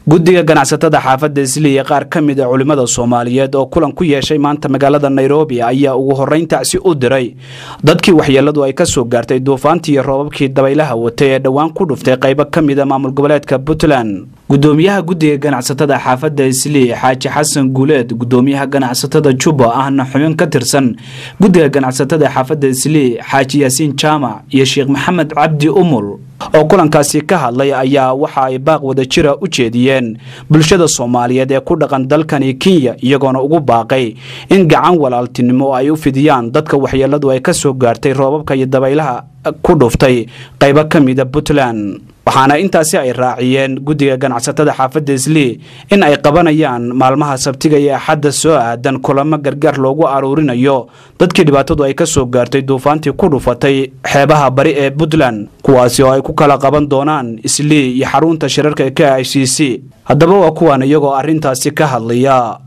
guddiga ganacsatada xaafadda isli iyo qaar ka mid a culimmada soomaaliyeed oo kulan ku yeeshay maanta magaalada nairobi ayaa ugu horrayn tacsi u diray dadkii waxyeelladu ay ka soo gaartay duufaantii iyo roobabkii dabaylaha watay ee dhowaan ku dhuftay qaybo ka mid a maamul goboleedka puntland gudoomiyaha guddiga ganacsatada xaafadda isli xaaji xasan guuleed gudoomiyaha ganacsatada jubba ahna xubin ka tirsan guddiga ganacsatada xaafadda isli xaaji yaasiin jaamac iyo sheekh maxamed cabdi umul oo kulankaasi ka hadlay ayaa waxa ay baaq wada jira u jeediyeen bulshada soomaaliyeed ee ku dhaqan dalkani kenya iyagoona ugu baaqay in gacan walaaltinimo ay u fidiyaan dadka waxyeelladu ay ka soo gaartay roobabka iyo dabaylaha ku dhuftay qaybo ka mida puntland waxaana intaasi ay raaciyeen guddiga ganacsatada xaafadda isli in ay qabanayaan maalmaha sabtiga iyo axadda soo aadan kulamo gargaar loogu aruurinayo dadkii dhibaatadu ay ka soo gaartay duufaantii ku dhufatay xeebaha bari ee puntland kuwaasi oo ay ku kala qaban doonaan isli iyo xarunta shirarka ee k i c c haddaba waa kuwaan iyagoo arrintaasi ka hadlaya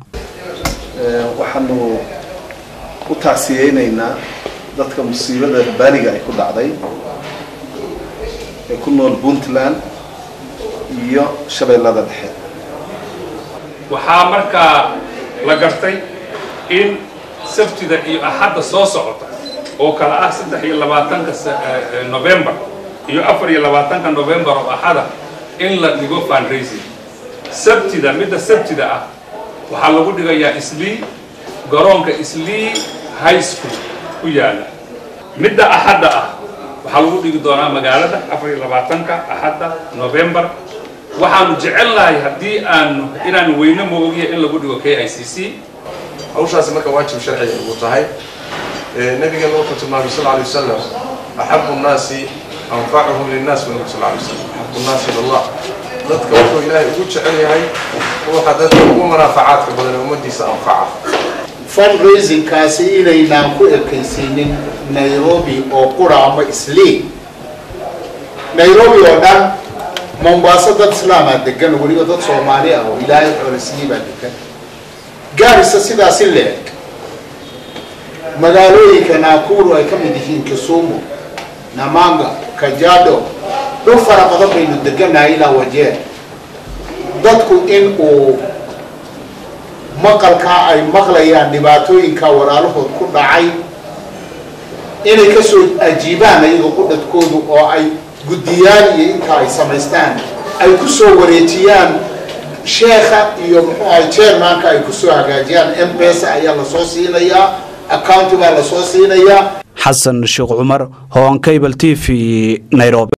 waxaanu u tacsiyeynaynaa dadka musiibada baaliga ay ku dhacday ee ku nool puntland iyo shabeellada dhexe waxaa markaa la gartay in sabtida iyo axadda soo socota oo kale ah saddex iyo labaatanka novembar iyo afar iyo labaatanka novembar oo axada in la dhigo fundraising sabtida midda sabtida ah waxaa lagu dhigayaa islii garoonka islii high school ku yaala midda axadda ah waxaa lagu dhigi doonaa magaalada afar iyo labaatanka axadda novembar waxaanu jecel lahay haddii aanu inaanu weyne moogiya in lagu dhigo k i c c hawshaasi marka waajib sharciga ugu tahay nabigeena wuxuu tilmaamay sal alay wasalam axabu nnaasi anfacuhum linnaas bu nabi sal alay wasalam axabu nnaasi ilallah dadka wuxuu ilaahay ugu jecel yahay ruuxa dadka ugu manaafacaadka badan ee ummadiisa anfaca fundraisingkaasi inaynaan ku ekaysiinin nairobi oo qura ama islii nairobi oo dhan mombaaso dad islaamaa degan weliba dad soomaali ah oo ilaahay xoolasiiyey baa degan gaarisa sidaasi leeg magaalooyinka naakuru ay ka mid yihiin kisumu namanga kajado dhul fara badan baynu degannahay ilaa wajeer dadku in uu maqalkaa ay maqlayaan dhibaatooyinka walaalahood ku dhacay inay ka soo ajiibaan ayaga qudhadkoodu oo ay guddiyaan iyo intaa ay samaystaan ay ku soo wareejiyaan sheekha iyo muxuu ahay chairmanka ay ku soo hagaajiyaan m pesa ayaa lasoo siinayaa accounti baa lasoo siinayaa xasan sheekh cumar hoon cable t v nairobi